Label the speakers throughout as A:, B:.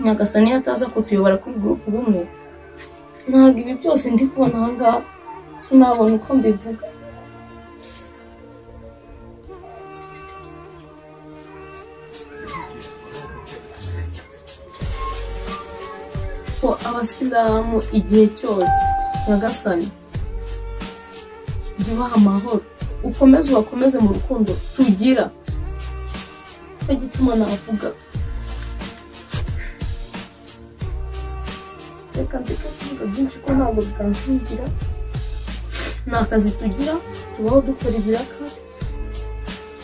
A: nyagasani iyo ataza kutuyobora kuri gurupe rumwe ntabwo ibi byose ndi kubona aha ngaha sinabona uko mbivuga ko abasilamu igihe cyose nyagasani bibaha amahoro ukomeze ubakomeze mu rukundo tugira nicyo gituma navuga reka ndeke kuvuga byinshi ko ntabwo byanshingira ni akazi tugira tubaho dukora ibiraka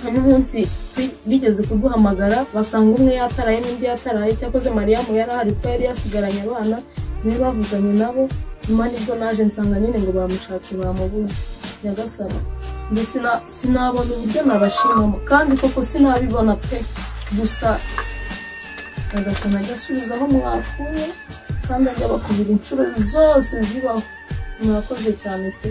A: hari n'umunsi bi- bigeze kuduhamagara basanga umwe yataraye n'undi yataraye cyakoze mariyamu yari ahari ko yari yasigaranye abana niwe bavuganye nabo nyuma nibwo naje nsanga nyine ngo bamushatse bamubuze nyagasana njye sina- sinabona uburyo nabashimamo kandi koko sinabibona pe gusa nyagasana agasubiza aho mwakuye kandi ajya bakubira inshuro zose zibaho murakoze cyane pe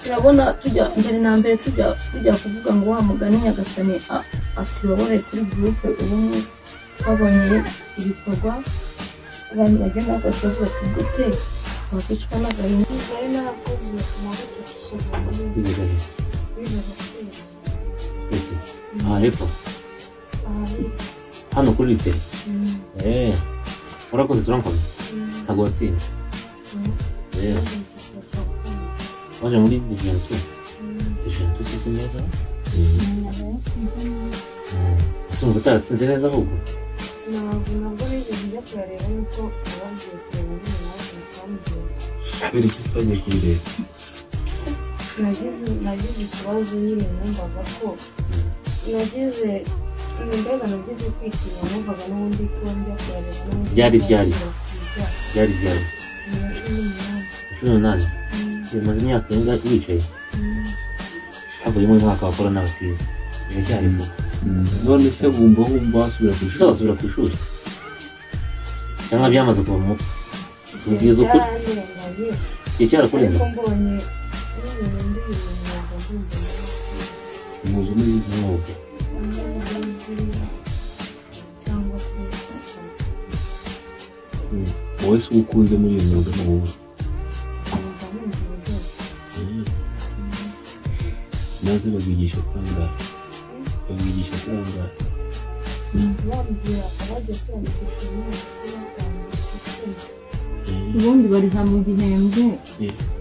A: turabona tujya mbere na mbere tujya tujya kuvuga ngo wa mugani nyagasani a- atuyobore kuri gurupe ubumwe twabonye ibikorwa abantu bagenda bakora bati gute wakwicwa n'agahinda
B: nari narakoze amavuta dusoza muri
C: Ibirori.
B: bibiri twese
C: Ese. Aha hepfo.
B: ahari
C: Hano kuri literi. Eh. Urakoze turamukunda. Ntabwo watsinze. Eh. Waje muri division 2. Division 2 si si neza. Eh. Ese umva utaratsinze neza ahubwo.
B: ntabwo nabwo bigeze njya kuyareba yuko ababwiye kureba nyine nawe bakambwira
D: kubera iki tutagiye kubireba
B: nagize nagize ikibazo nyine numvaga ko nagize mbega nagize kwitinya numvaga n'ubundi ko njya kuyareba n'ubundi
C: Byari byari.
B: byari
C: Byari byari. Cumi n'umunani. Bimaze imyaka inga yicaye. Havuyemo umwaka wa korona batize. Biracyari vuba.
D: none se wumva wumva wasubira ku
C: Ese wasubira ku ishuri? Cyangwa byamaze kuva mu mutwe? Tubwiza ukuri.
B: byararenganye
C: Igihe cyarakurenze.
B: ariko mbonye n'ibintu ndi ibintu ndumva
D: muzu n'iyi
C: Mwuga.
B: n'umugozi cyangwa se asa
D: wowe se uwo ukunze muri iyi myuga ni wowe
B: numva numva uburyoshye
D: maze babwigisha kurangara babwigisha kurangara
B: bambwira abajya kwiyandikisha umwaka kuri gatanu
E: ubundi barihabwa igihembwe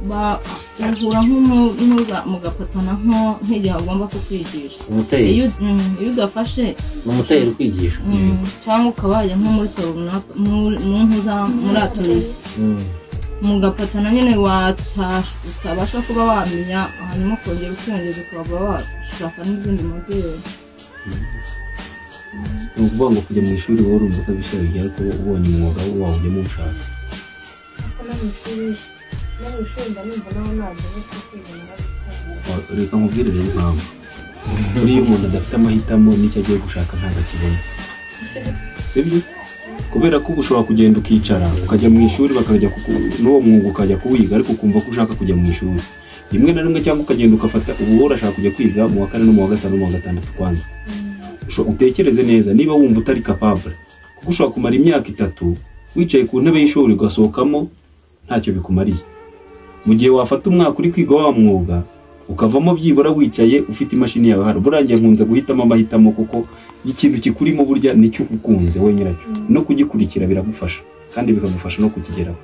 E: ba- bahura nk'umu- n'uza- mugafatana nko nk'igihe ugomba kukwigisha
C: Umuteye.
E: iyo mm, iyo udafashe
C: Ni umuteye uri kwigisha.
E: mm, cyangwa ukaba wajya nko muri salo runaka mu mu mpu za- muri atoriye
C: Mm.
E: mugafatana nyine watash- utabasha kuba wamenya hanyuma ukongera ukiyongeza ukaba washaka n'izindi modeli
D: ni ukuvuga ngo kujya mu ishuri wowe urumva ko bishabiye ariko ubonye umwuga wawujyamo ushaka
B: ariko no mu ishuri no mu ishuri mba numva naho ntabwo ari ko kwiga narabikora
D: Wa- reka nkubwire rero impamvu buriya umuntu adafite amahitamo n'icyo agiye gushaka ntabwo akibona sibyo kubera ko uba ushobora kugenda ukicara ukajya mu ishuri bakajya kuku- n'uwo mwuga ukajya kuwiga ariko ukumva ko ushaka kujya mu ishuri rimwe na rimwe cyangwa ukagenda ugafata ubu wowe urashaka kujya kwiga mu wa kane no mu wa gatanu no mu wa gatandatu kwanza Usho- utekereze neza niba wumva utari capable kuko ushobora kumara imyaka itatu wicaye ku ntebe y'ishuri ugasohokamo ntacyo bikumariye mu gihe wafata umwaka uri kwiga wa mwuga ukavamo byibura wicaye ufite imashini yawe hano burangiye nkunze guhitamo amahitamo kuko ikintu kikurimo burya nicyo ukunze we nyiracyo no kugikurikira biragufasha kandi bikagufasha no kukigeraho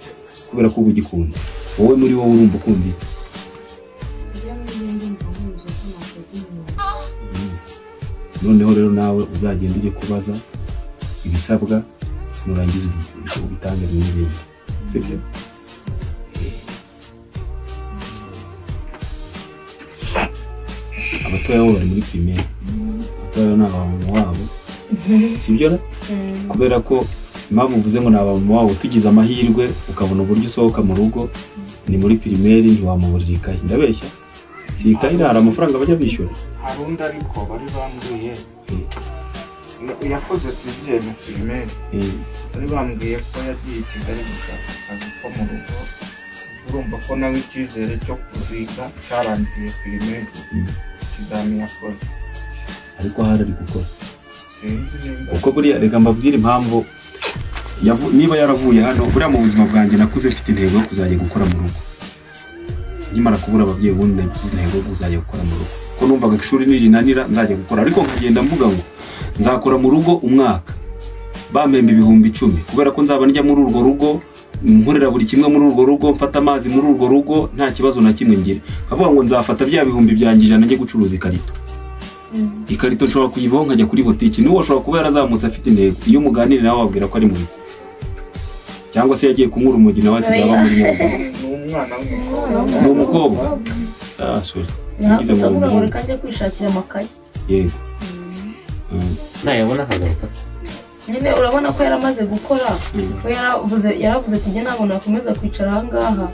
D: kubera ko uba ugikunze wowe muri wowe urumva ukunze iki
B: iyo ngiye ndumva nkuze ko ntabwo ari imyuga
D: noneho rero nawe uzagenda ujye kubaza ibisabwa nurangiza ubi- ubitange bimwe n'ibindi sibyo abatoya bo bari muri pirimeri abatoya ni abamama wabo sibyo ra kubera ko impamvu uvuze ngo ni abamama wabo tugize amahirwe ukabona uburyo usohoka mu rugo ni muri pirimeri ntiwamuburira ikayi ndabeshya si ikayi nta hari amafaranga bajya bishyura
F: hari undi ariko bari bambwiye yakoze siziye na pirimeri
D: Eh,
F: bari bambwiye ko yagiye i kigali gushaka akazi ko mu rugo urumva ko nawe icyizere cyo kuziga cyarangiye pirimeri
D: Mm.
F: ikizami yakoze
D: ariko ahari ari gukora
F: sinzi nimba
D: uko buriya reka mbabwire impamvu yavu- niba yaravuye hano buriya mu buzima bwanjye nakuze mfite intego yo kuzajya gukora mu rugo nkimara kubura ababyeyi ubundi nagize intego yo kuzajya gukora mu rugo ko numvaga ishuri nirinanira nzajya gukora ariko nkagenda mvuga ngo nzakora mu rugo umwaka bampemba ibihumbi icumi kubera ko nzaba njya muri urwo rugo nkorera buri kimwe muri urwo rugo mfata amazi muri urwo rugo nta kibazo na kimwe ngira nkavuga ngo nzafata bya bihumbi byanjye ijana njye gucuruza ikarito ikarito nshobora kuyivaho nkajya kuri botiki n'uwo ashobora kuba yarazamutse afite intego iyo umuganira nawe wabwira ko ari mu rugo cyangwa se yagiye kumwura umugi nawe asigaye aba muri nyabwo
F: ni umwana w'umukobwa
D: ni umukobwa ah sorry
A: ntabwo avuga ngo reka njye kwishakira amakaye
D: yego Mm.
C: nayabona akagaruka
A: nyine urabona ko yaramaze gukora
D: Mm.
A: we yaravuze yaravuze ati njye ntabwo nakomeza kwicara aha ngaha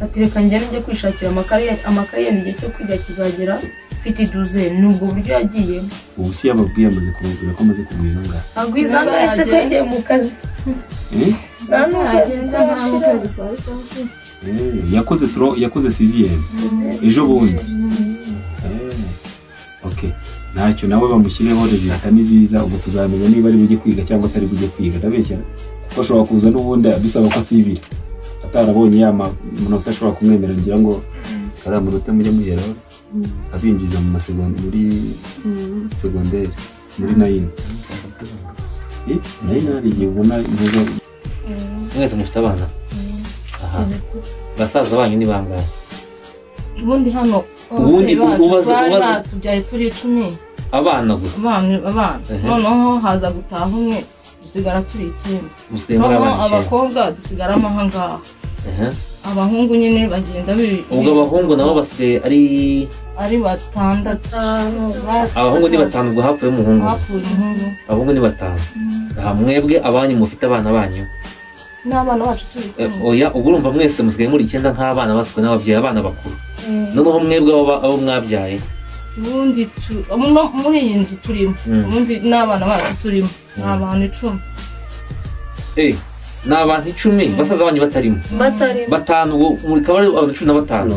A: ati reka njye njye kwishakira amakaye amakaye yenda igihe cyo kwiga kizagera mfite iduze ni ubwo buryo yagiyemo
D: ubu si yababwiye amaze kubabwira ko amaze kugwiza angahe
A: agwiza angahe se ko yagiye mu kazi
D: Eh?
A: nta n'ukwezi kw'abashira
D: Eh, yakoze tro yakoze siziyemu ejo bundi Eh, ok ntacyo nawe bamushyireho rezilita ni nziza ubu tuzamenya niba ari bujye kwiga cyangwa atari bujye kwiga ndabeshya kuko ashobora kuza n'ubundi bisaba ko asibira atarabonye ya manota ashobora kumwemera ngira ngo kariya manota mujye muheraho abinjiza mu masegonda muri segonderi muri nayini Eh, nayini hari igihe ubona impuzankano
C: mwese mufite abana aha basaza banyu ni bangahe
E: ubundi hano
C: Ubundi
E: ababyeyi bacu
C: ubaze-
E: twari
C: ubaze-
E: batubyaye turi icumi
C: abana gusa
E: abana abana
C: Ehe.
E: noneho haza gutaha umwe dusigara turi icyenda
C: musigaye muri
E: noneho
C: abana icyenda
E: abakobwa dusigara ahangaha
C: Aha.
E: abahungu nyine bagenda biri
C: ubwo abahungu nabo basigaye ari
E: ari batandatu Ba-
C: abahungu ni batanu ubwo hapfuye umuhungu
E: hapfuye umuhungu
C: abahungu ni batanu aha mwebwe abanyu mufite abana banyu
E: n'abana bacu turi
C: Eh,
E: kumwe
C: oya ubwo urumva mwese musigaye muri icyenda nk'abana basuwe n'ababyeyi abana bakuru noneho mwebwe abo ba- abo mwabyaye
E: ubundi tu- no muri iyi nzu turimo
C: Mm.
E: ubundi n'abana bacu turimo ni
C: Mm.
E: abantu icumi
C: Eh, ni abantu icumi basaza banyu batarimo
A: batari
C: batanu ubu muri kabari abantu cumi na batanu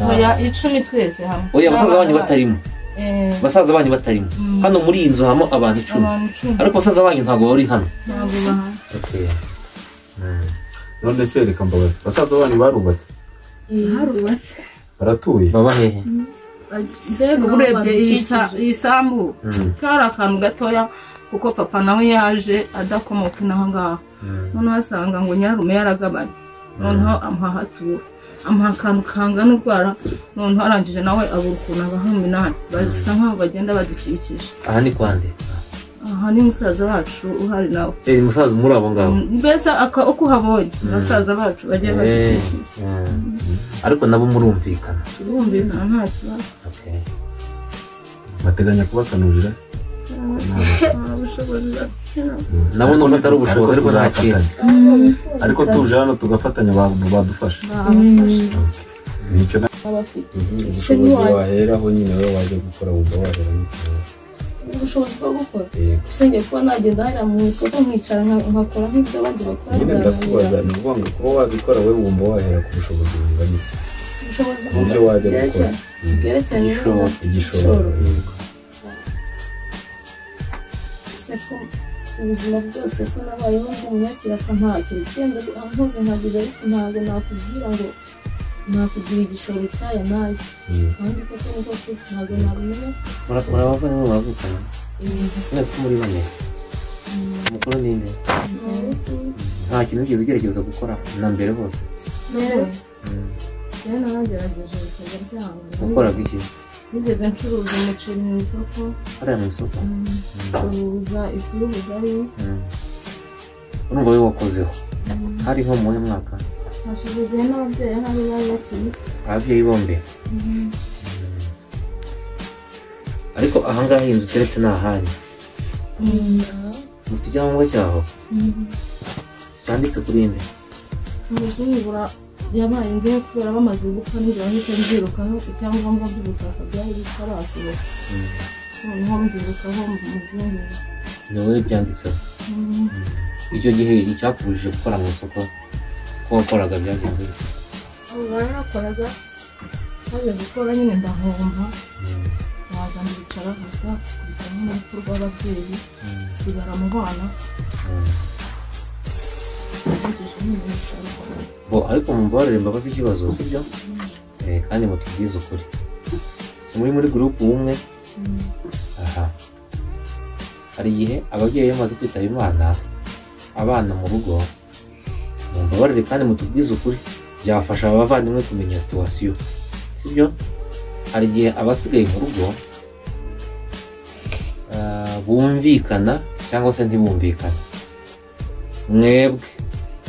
E: oya icumi twese hamwe
C: oya basaza banyu
E: N'abana
C: batarimo
E: bacu. Eh,
C: basaza banyu batarimo
E: Mm.
C: hano muri iyi nzu habamo abantu icumi
E: abantu icumi
C: ariko basaza banyu ntabwo bari hano
E: ntabwo bahari
D: none se reka mbabaze basaza banyu barubatse baratuye
C: baba hehe
E: mbega uba urebye iyi sa- iyi sambu kari akantu gatoya kuko papa nawe yaje adakomoka inaho ngaho noneho asanga ngo nyirarume yaragabanye noneho amuha hatura amuha akantu kangana urwara noneho arangije nawe abura ukuntu abaha umunani basa nkaho bagenda badukikije
C: aha ni kwande
E: aha ni musaza wacu uhari nawe
C: Eh, musaza muri abo ngabo
E: mbese aka- uko uhabonye basaza bacu bagiye
C: Eh,
E: badukikije
C: mm. ariko nabo murumvikana
E: turumvikana nta kibazo
C: Okay.
D: bateganya kubasanurira
C: nabo nubwo atari ubushobozi ariko nta kintu
D: ariko tuje hano tugafatanya abantu badufasha nicyo na-
A: abafite
G: ubushobozi waheraho nyine wowe wajya gukora wumva wahera n'ukuntu
A: ubushobozi bwo gukora
G: yego
A: usengeye kuba nagenda hariya mu isoko nkicara nka- nkakora nk'ibyo abandi bakora
G: nyine ndakubaza
A: byarangira
G: ni ukuvuga ngo kuba wabikora wowe wumva wahera ku bushobozi bungana iki
A: ubushobozi
G: mu byo
A: bwo-
G: wajya
A: byerekeye-
G: gukora Mm.
A: bwerekeranye n'umuntu
G: igishoro
A: Igishoro.
G: yego
A: se ko ubuzima bwose ko nabayeho nk'umunyakira akampakira itsembye ampuze nkagura ariko ntabwo nakubwira ngo nakugira igishoro cyaya nayo
G: Mm.
A: kandi koko niko kiri ntabwo nabimenya
C: Mura- murabavana muravugana mwese ko muri bane umukuru ni nde nta kintu wigeze ugerageza gukora na mbere hose Mm.
E: rero naragerageje ibikorwa byabo
C: wakoraga iki
E: nigeze ncuruza umuceri mu isoko
C: hariya mu isoko
E: ncuruza ifu y'ubugari
C: Mm. urumva we wakozeho hari nko muwe mwaka
E: hashize igihe n'ababyeyi hari bari bakiri
C: ababyeyi bombi Mm. ariko ahangaha iyi nzu uteretse ni ahanyu mufite icyangombwa cyaho cyanditse kuri inde
E: umuzungura yabaye ngewe kubera bamaze gupfa nijoro nahise mbyirukaho icyangombwa by'ubutaka byari bitarasohoka noneho mbyirukaho muzungura
C: ni wowe byanditseho icyo gihe icyakubujije gukora mu isoko ko wakoraga byagenze bite?
E: abo barakoraga baje gukora nyine ndahomba
C: Mm.
E: baza mbicara gusa kujya nk'urupfu rw'ababyeyi sigara mu bana
C: Mm. bo ariko mumbabarire mbabaze ikibazo sibyo Eh, kandi mutubwize ukuri si muri muri gurupu umwe aha hari igihe ababyeyi iyo bamaze kwitaba imana abana mu rugo mumbabarire kandi mutubwize ukuri byafasha abavandimwe kumenya situwasiyo sibyo hari igihe abasigaye mu rugo ah, bumvikana cyangwa se ntibumvikana mwebwe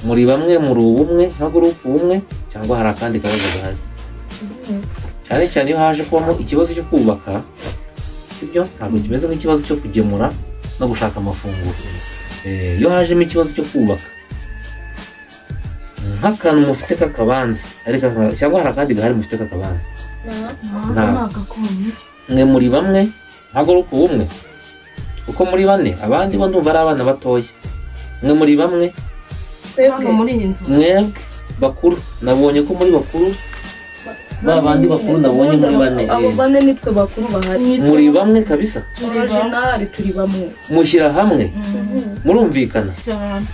C: muri bamwe muri ubumwe nka gurupu umwe cyangwa hari akandi kabazo gahari cyane cyane iyo haje kubamo ikibazo cyo kubaka sibyo ntabwo kimeze nk'ikibazo cyo kugemura no gushaka amafunguro Eh, iyo hajemo ikibazo cyo kubaka nk'akantu mufite k'akabanza ariko aka- cyangwa hari akandi gahari mufite k'akabanza Nta. mwe muri bamwe ntabwo ari uko bumwe kuko muri bane abandi bo ndumva ari abana batoya mwe muri bamwe
E: hano muri iyi nzu
C: mwebwe bakuru nabonye ko muri bakuru ba bandi bakuru nabonye muri bane
A: abo
C: eh,
A: bane nitwe bakuru bahari
C: muri bamwe kabisa
A: turi originali turi bamwe
C: mushyira hamwe
E: Mhm.
C: murumvikana
E: cyane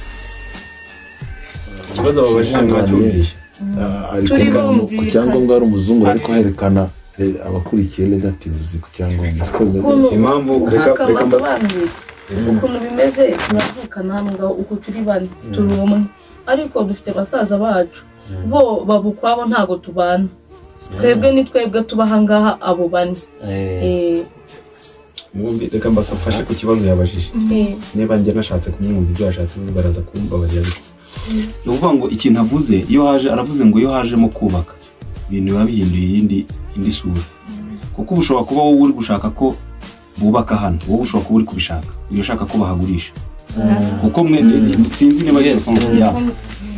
G: ikibazo ababajije mwacyumvishe Ah, ari
E: Turi
G: kuvuga ngo ku
E: bumvikana.
G: cyangombwa ari umuzungu ariko herekana eh, abakurikiye relatives ku cyangombwa siko bimeze
A: Ukuntu-
D: impamvu reka
A: ntabwo
D: reka mba-
A: basobanurira ukuntu bimeze turavukana hano ngaho uko turi bane turi umwe ariko dufite basaza bacu bo baba ukwabo ntabwo tubana twebwe ni twebwe tuba ahangaha abo bane
C: Eh,
A: Eh,
G: mwumvi reka mbasafashe ku kibazo yabajije
A: eh,
G: niba njye nashatse kumwumva ibyo yashatse ubu baraza kumbabarira ariko
D: ni ukuvuga ngo ikintu avuze iyo haje aravuze ngo iyo hajemo kubaka ibintu biba bihinduye iyindi indi sura kuko uba ushobora kuba wowe uri gushaka ko bubaka hano wowe ushobora kuba uri kubishaka uba ushaka ko bahagurisha kuko mwe sinzi niba ari esansi yabo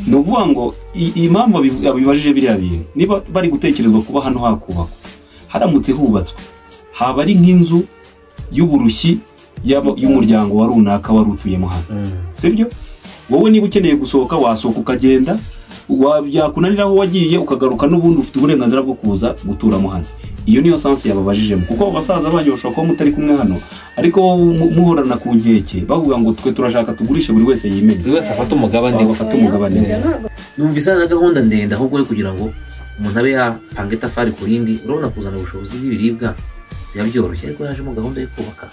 D: ni ukuvuga ngo i- iyi mpamvu abivu- abibajije biriya bintu niba bari gutekerezwa kuba hano hakubakwa haramutse hubatswe haba ari nk'inzu y'uburushyi y'aba- y'umuryango wa runaka wari utuyemo hano
C: mm,
D: sibyo wowe niba ukeneye gusohoka wasohoka ukagenda wa- byakunanira aho wagiye ukagaruka n'ubundi ufite uburenganzira bwo kuza guturamo hano iyo niyo sansi yababajijemo kuko abo basaza banyu bashobora kuba mutari kumwe hano ariko wowe mu- muhorana ku nkeke bavuga ngo twe turashaka tugurishe buri wese
C: buri
D: yimenye
C: wese afata umugabane
D: Abantu bafata umugabane
C: Eh, numva isa na gahunda ndende ahubwo ari kugira ngo umuntu abe yapanga itafari ku rindi urabona kuzana ubushobozi bw'ibiribwa biba byoroshye ariko yajemo gahunda yo kubaka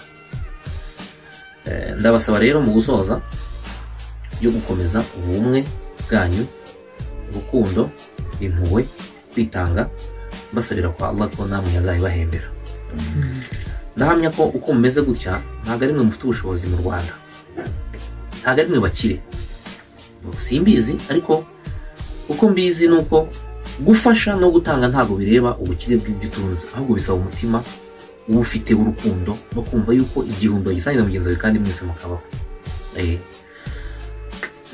C: Eh, ndabasaba rero mu gusoza yo gukomeza ubumwe bwanyu urukundo impuhwe kwitanga mbasabira kwa Allah ko namwe yazabibahembera ndahamya ko uko mumeze gutya ntabwo ari mwe mufite ubushobozi mu rwanda ntabwo ari mwe bakire simbizi ariko uko mbizi ni uko gufasha no gutanga ntabwo bireba ubukire bw'ibyo utunze ahubwo bisaba umutima uba ufite w'urukundo no kumva yuko igihumbi bagisangiza mugenzi wawe kandi mwese mukabaho Eh,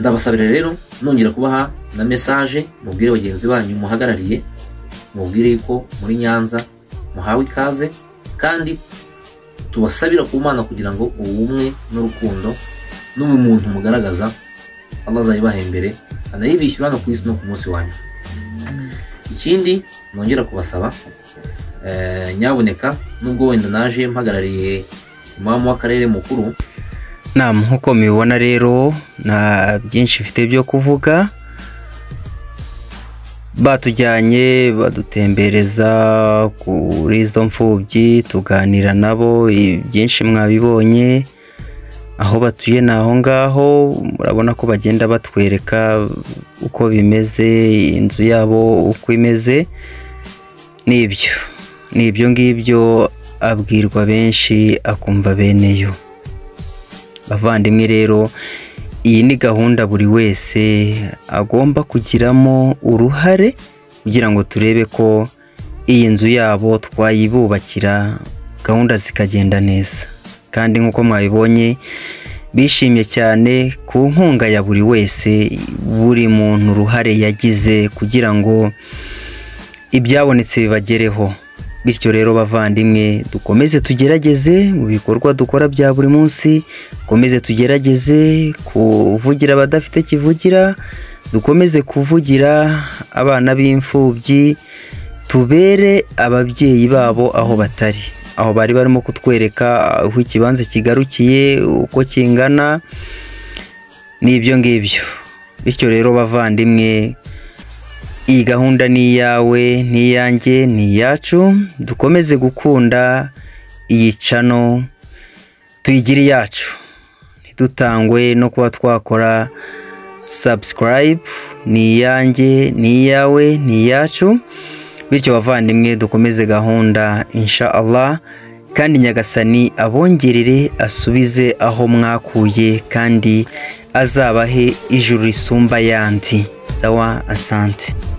C: ndabasabira rero nongera kubaha na mesaje mubwire bagenzi banyu muhagarariye mubwire yuko muri nyanza muhawe ikaze kandi tubasabira ku mana kugira ngo ubumwe n'urukundo n'ubumuntu mugaragaza Allah azayibaha imbere anayibishyura hano ku isi no ku munsi wa nyuma ikindi nongera kubasaba eh, nyabuneka nubwo wenda naje mpagarariye imamu w'akarere mukuru
H: Naam, nk'uko mubibona rero nta byinshi mfite byo kuvuga batujyanye badutembereza kuri izo mfubyi tuganira nabo i- byinshi mwabibonye aho batuye ni aho ngaho murabona ko bagenda batwereka uko bimeze inzu yabo uko imeze nibyo nibyo ngibyo abwirwa benshi akumva beneyo bavandimwe rero iyi ni gahunda buri wese agomba kugiramo uruhare kugira ngo turebe ko iyi nzu yabo twayibubakira gahunda zikagenda neza kandi nk'uko mwabibonye bishimye cyane ku nkunga ya buri wese buri muntu uruhare yagize kugira ngo ibyabonetse bibagereho bityo rero bavandimwe dukomeze tugerageze mu bikorwa dukora bya buri munsi dukomeze tugerageze kuvugira abadafite kivugira dukomeze kuvugira abana b'imfubyi tubere ababyeyi babo aho batari aho bari barimo kutwereka aho ikibanza kigarukiye uko kingana n'ibyo ngibyo bityo rero bavandimwe iyi gahunda ni iyawe ni iyanjye ni iyacu dukomeze gukunda iyi cano tuyigire iyacu ntidutangwe no kuba twakora sabusikarayibu ni iyanjye ni iyawe ni iyacu bityo bavandimwe dukomeze gahunda insha Allah kandi nyagasani abongerere asubize aho mwakuye kandi azabahe ijuru risumba yandi sawa asante